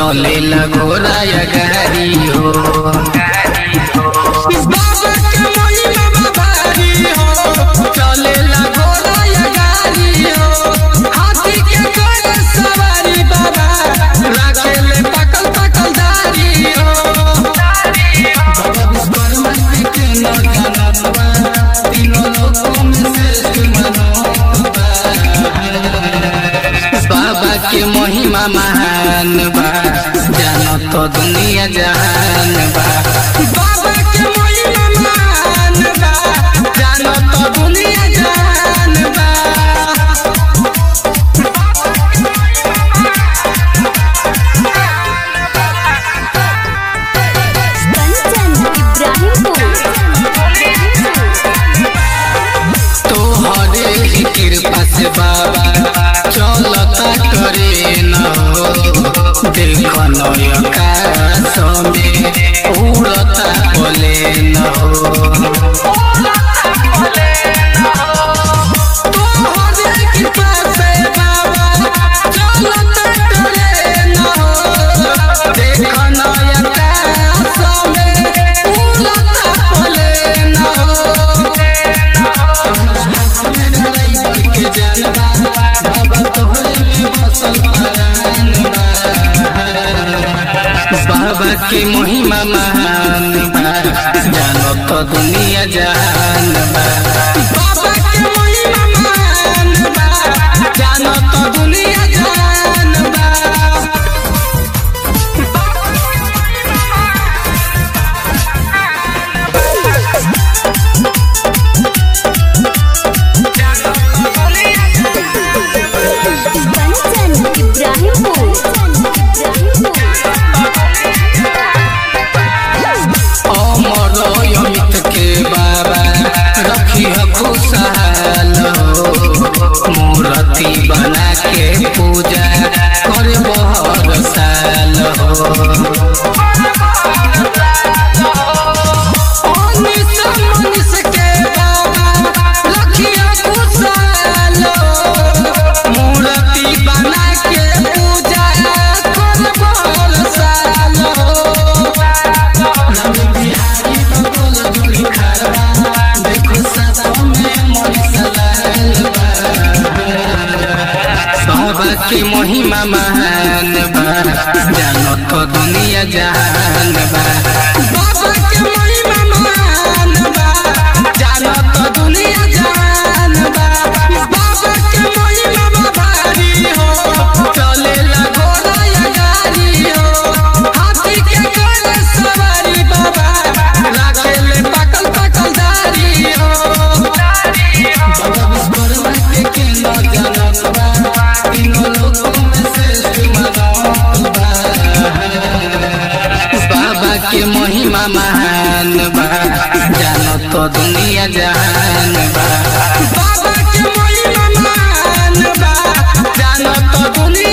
चलेला घोड़ा या गाड़ी हो बाबा के महिमा भारी हो चलेला घोड़ा या गाड़ी हो हाथी के घोड़े सवारी बाबा राखेले पकल पकल दारी हो बाबा विश्वकर्मा जी के न जानत बा तीनों लोकों में श्रेष्ठ मनोबा बाबा के महिमा महान बा जानो तो दुनिया जहान बा बाबा के महिमा महान बा जानो तो दुनिया जहान बा कंचन इब्राहिमपुर तोहरे ही कृपा से बाबा चलता करे न हो देख नय आकाश में उड़ता बोले न हो तोहरे कृपा से बाबा चलता करे न हो देख नय आकाश में उड़ता बोले न हो बाबा के महिमा महान बा जानो तो दुनिया जहान बा बाबा के महिमा महान बा जानो तो दुनिया जहान बा कंचन इब्राहिमपुर अमर अमित के बाबा रखी खुशहाल हो मूर्ति बना के पूजा कर बहर साल हो अनिस मनिस के बाबा रखिया खुशहाल हो मूर्ति बना के पूजा कर बहर साल हो बाबा के महिमा महान बा जानो तो दुनिया जहान बा बाबा के महिमा महान बा जानो तो दुनिया जहान बा बाबा के महिमा भारी हो चलेला घोड़ा या गाड़ी हो हाथी के घोड़े सवारी बाबा राखेले पकल पकल दारी हो बाबा विश्वकर्मा के के न जानत बा तीनों लोकों में श्रेष्ठ मनोबा बाबा के महिमा महान बा जानो तो दुनिया जहान बा बाबा के महिमा महान बा जानो तो दुनिया